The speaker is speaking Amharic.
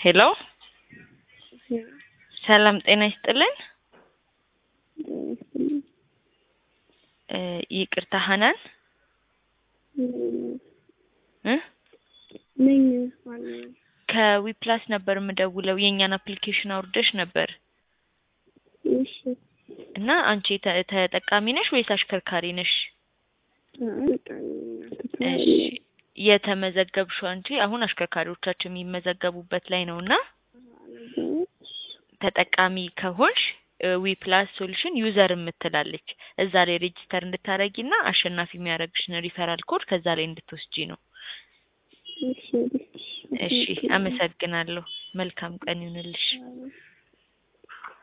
ሄሎ ሰላም ጤና ይስጥልን። እ ይቅርታ ሀናን እ ነኝ ዋናው ከዊፕላስ ነበር የምደውለው የእኛን አፕሊኬሽን አውርደሽ ነበር እሺ እና አንቺ ተ- ተጠቃሚ ነሽ ወይስ አሽከርካሪ ነሽ? እሺ የተመዘገብሽው አንቺ አሁን አሽከርካሪዎቻችን የሚመዘገቡበት ላይ ነው እና ተጠቃሚ ከሆንሽ ዊፕላስ ሶሉሽን ዩዘር የምትላለች እዛ ላይ ሬጂስተር እንድታረጊ እና አሸናፊ የሚያደርግሽን ሪፈራል ኮድ ከዛ ላይ እንድትወስጂ ነው። እሺ አመሰግናለሁ። መልካም ቀን ይሁንልሽ።